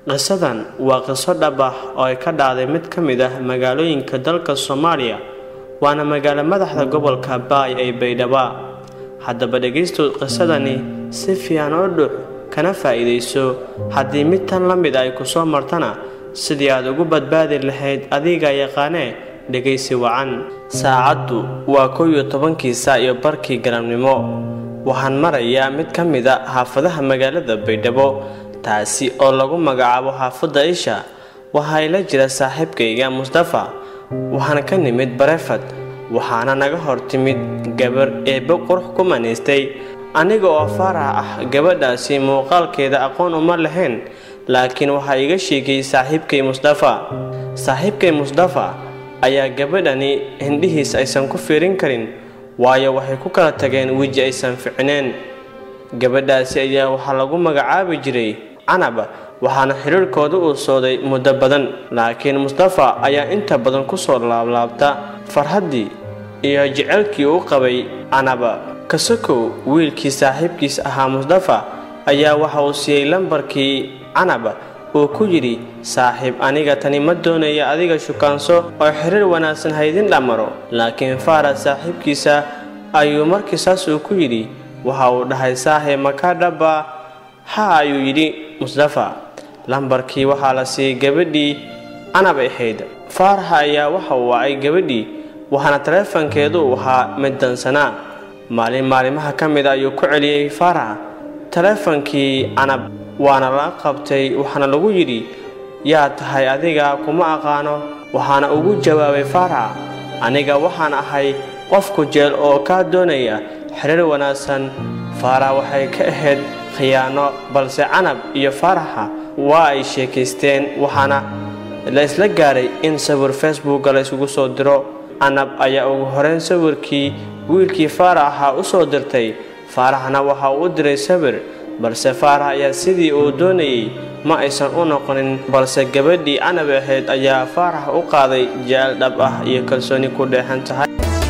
qisadan waa qiso dhab ah oo ay ka dhacday mid ka mid ah magaalooyinka dalka soomaaliya waana magaalo madaxda gobolka baay ee baydhaba haddaba dhegaystu qisadani si fiican oo dhux kana faa'iidayso haddii mid tan la mid ay ku soo martana sidii aad ugu badbaadi lahayd adiga yaqaanee dhegaysi wacan saacaddu waa kow iyo tobankii saa iyo barkii galabnimo waxaan marayaa mid ka mid a xaafadaha magaalada baydhabo taasi oo lagu magacaabo xaafadda isha waxaa ila jira saaxiibkayga mustafa waxaana ka nimid barefad waxaana naga hor timid gabar eebbe qurux ku manaystay aniga oo faarax ah gabadhaasi muuqaalkeeda aqoon uma lahayn laakiin waxaa iga sheegay saaxiibkay mustafa saaxiibkay mustafa ayaa gabadhani hindhihiis aysan ku fiirin karin waayo waxay ku kala tageen weji aysan ficneen gabadhaasi ayaa waxaa lagu magacaabi jiray canab waxaana xidhiirhkooda uu sooday muddo badan laakiin mustafa ayaa inta badan kusoo laablaabta farhaddii iyo jecelkii uu qabay canaba kasakow wiilkii saaxiibkiis ahaa mustafa ayaa waxa uu siiyey lambarkii canab uu ku yidhi saaxiib aniga tani ma doonaya adiga shukaanso oo xiriir wanaagsan haydin dhammaro laakiin faarad saaxiibkiisa ayuu markii saas uu ku yidhi waxa uu dhahay saaxiib makaa dhaba ha ayuu yidhi mustafa lambarkii waxaa la siiyey gabadhii canab ahayd faaraxa ayaa waxa uu wacay gabadhii waxaana taleefankeedu uu ahaa mid dansanaa maalin maalimaha ka mid ayuu ku celiyey faaraxa taleefankii canab waana la qabtay waxaana lagu yidhi yaa tahay adiga kuma aqaano waxaana ugu jawaabay faaraxa aniga waxaan ahay qofku jeel oo kaa doonaya xiriir wanaagsan faarax waxay ka ahayd khiyaano balse canab iyo faaraxa waa ay sheekaysteen waxaana la isla gaaray in sawir facebooka la isugu soo diro canab ayaa ugu horeyn sawirkii wiilkii faarax ahaa u soo dirtay faaraxna waxa uu u diray sawir balse faarax ayaa sidii uu doonayey ma aysan u noqonin balse gabadhii canab ahayd ayaa faarax u qaaday jecel dhab ah iyo kalsooni ku dheexan tahay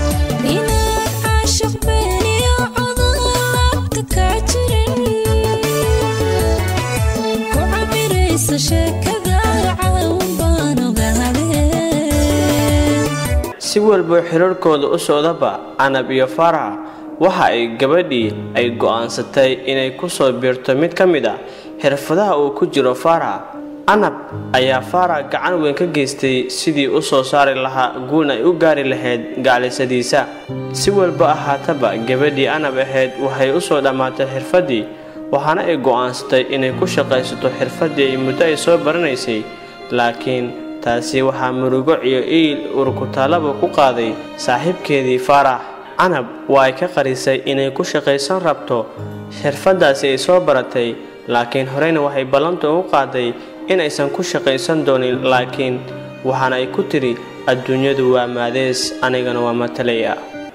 si walba xiriirkooda u socdaba canab iyo faarax waxa ay gabadhii ay go'aansatay inay ku soo biirto mid ka mid ah xirfadaha uu ku jiro faarax canab ayaa faarax gacan weyn ka geystay sidii u soo saari lahaa guulna ay u gaari lahayd gaclisadiisa si walba ahaataba gabadhii canab ahayd waxay u soo dhammaatay xirfaddii waxaana ay go'aansatay inay ku shaqaysato xirfaddii ay muddo ay soo baranaysay laakiin taasi waxaa murugo iyo iil urkutaalaba ku qaaday saaxiibkeedii faarax canab waa ay ka qarisay inay ku shaqaysan rabto xirfaddaasi ay soo baratay laakiin horeyna waxay ballanta ugu qaaday in aysan ku shaqaysan doonin laakiin waxaana ay ku tidhi adduunyadu waa maadees anigana waa matalaya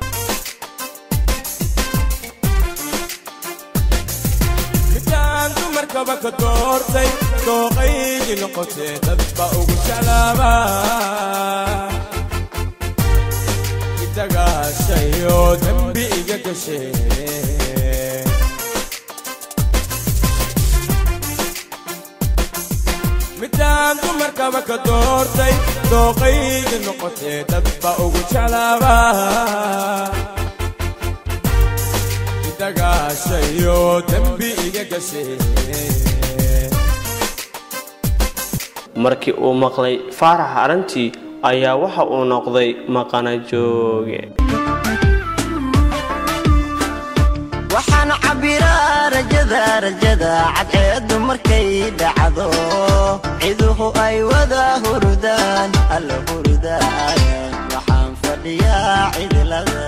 dooqaygii noqotee dadba ugu jeclaaba idagaashayo dembi iga gashee midaan dumarkaba ka doortay dooqaygii noqotee dadba ugu jeclaaba idagaashayo dembi iga gashee markii uu maqlay faarax arrintii ayaa waxa uu noqday maqana jooge waxaan cabbiraa rajada rajada cadceeddu markay dhacdo ciduhu ay wada hurdaan alla hurdaan waxaan fadhiyaa cidlada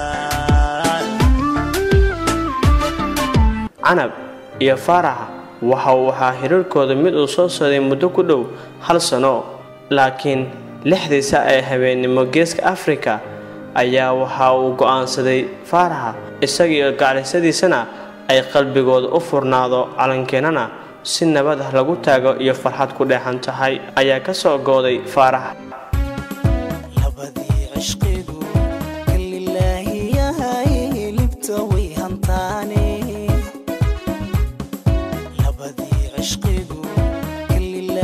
canab iyo faarax waxa uu ahaa xiriirkooda mid uu soo socday muddo ku dhow hal sano laakiin lixdiisa ee habeennimo geeska afrika ayaa waxa uu go'aansaday faaraxa isagiiyo gaclisadiisana ay qalbigooda u furnaado calankeenana si nabad ah lagu taago iyo farxad ku dheexan tahay ayaa ka soo gooday faarax labadii cishqigu kalilaahi yahay libta way hantaane labadii cishqigu kalilaahi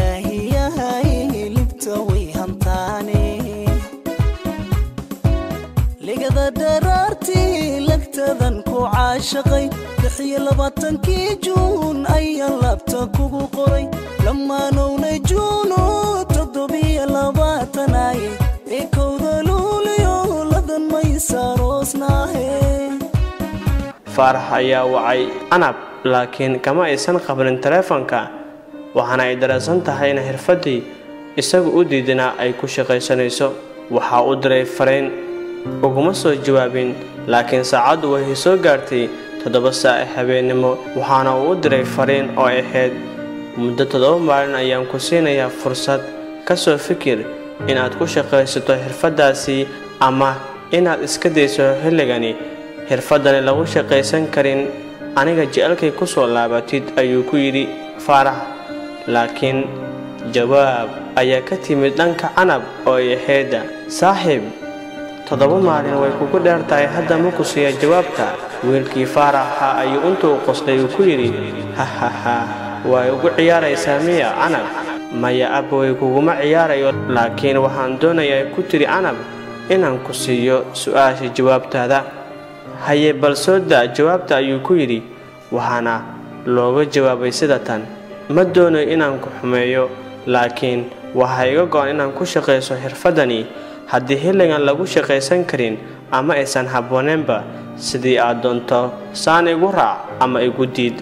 caashaqay lix iyo labaatankii juun ayaan laabta kugu qoray lamaanownay juuno toddobiyo labaatanaye ee kowda luuliyo ladan maysaroosnaahe faarax ayaa wacay canab laakiin kama aysan qabanin taleefanka waxaana ay dareensan tahay in xirfaddii isagu u diidinaa ay ku shaqaysanayso waxaa u diray fariin uguma soo jawaabin laakiin saacaddu waxay soo gaartay toddoba saac ee habeennimo waxaana uu u diray fariin oo ahayd muddo toddoba maalin ayaan ku siinayaa fursad ka soo fikir inaad ku shaqaysato xirfaddaasi ama inaad iska dayso xilligani xirfaddani lagu shaqaysan karin aniga jecelkay ku soo laabatid ayuu ku yidhi faarax laakiin jawaab ayaa ka timid dhanka canab oo ay ahaydda saaxiib toddoba maalin way kugu dheer tahay hadda ma ku siiya jawaabta wiilkii faaraxa ayuu intuu qoslay uu ku yidhi hahaha way ugu ciyaaraysaa miya canab maya abba way kuguma ciyaarayo laakiin waxaan doonayaa ku tiri canab inaan ku siiyo su-aasha jawaabtaada haye bal soo daa jawaabta ayuu ku yidhi waxaana looga jawaabay sida tan ma doonayo inaan ku xumeeyo laakiin waxaa iga go-an inaan ku shaqayso xirfaddani haddii xilligan lagu shaqaysan karin ama aysan habbooneenba sidii aad doonto saan igu raac ama igu diid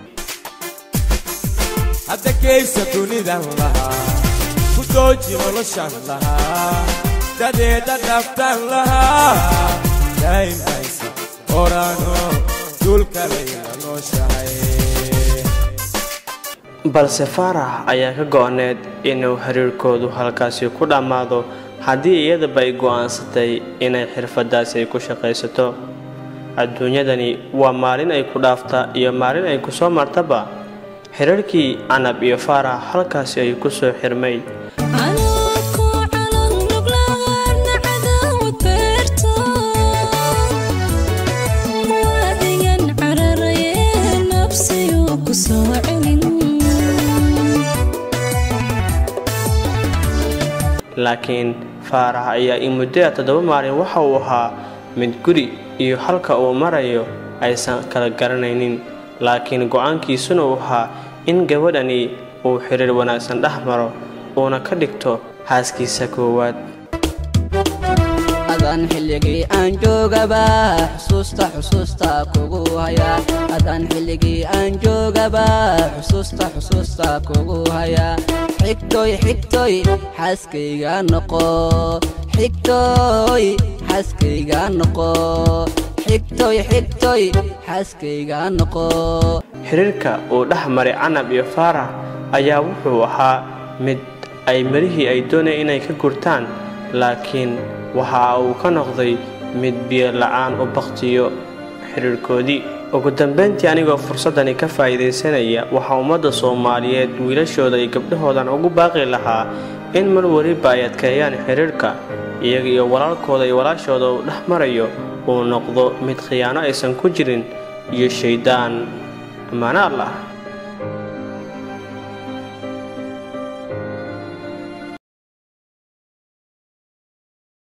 hadda geysa dunidan lahaa ku dooji noloshan lahaa dadeeda dhaftan lahaa daa'imbaysa orano dulka layla nooshahay balse faarax ayaa ka go-need inuu xiriirkoodu halkaasi ku dhammaado haddii iyadaba ay go'aansatay inay xirfaddaasi ay ku shaqaysato adduunyadani waa maalin ay ku dhaafta iyo maalin ay ku soo martaba xiriirkii canab iyo faarax halkaasi ay ku soo xirmay laakiin faarax ayaa in muddada toddoba maalin waxa uu ahaa mid guri iyo halka uu marayo aysan kala garanaynin laakiin go-aankiisuna uu ahaa in gabadhani uu xiriir wanaagsan dhex maro uuna ka dhigto haaskiisa koowaad adaan xilligii aan joogaba xusuusta xusuusta kugu haya adaan xilligii aan joogaba xusuusta xusuusta kugu haya xigtoy xigtoy xaaskayga noqo xigtoy xaaskayga noqo xigtoy xigtoy xaaskayga noqo xiriirka uu dhex maray canab iyo faarax ayaa wuxuu ahaa mid ay marihii ay doonayeen inay ka gurtaan laakiin waxa uu ka noqday mid biyo la-aan u baktiyo xiriirkoodii ugu dambayntii anigoo fursaddani ka faa'iidaysanaya waxaa ummadda soomaaliyeed wiilashooda iyo gabdhahoodan ugu baaqi lahaa in mar weliba ay adkeeyaan xiriirka iyaga iyo walaalkooda iyo walaashooda uu dhex marayo uu noqdo mid khiyaano aysan ku jirin iyo shayddaan ammaano allah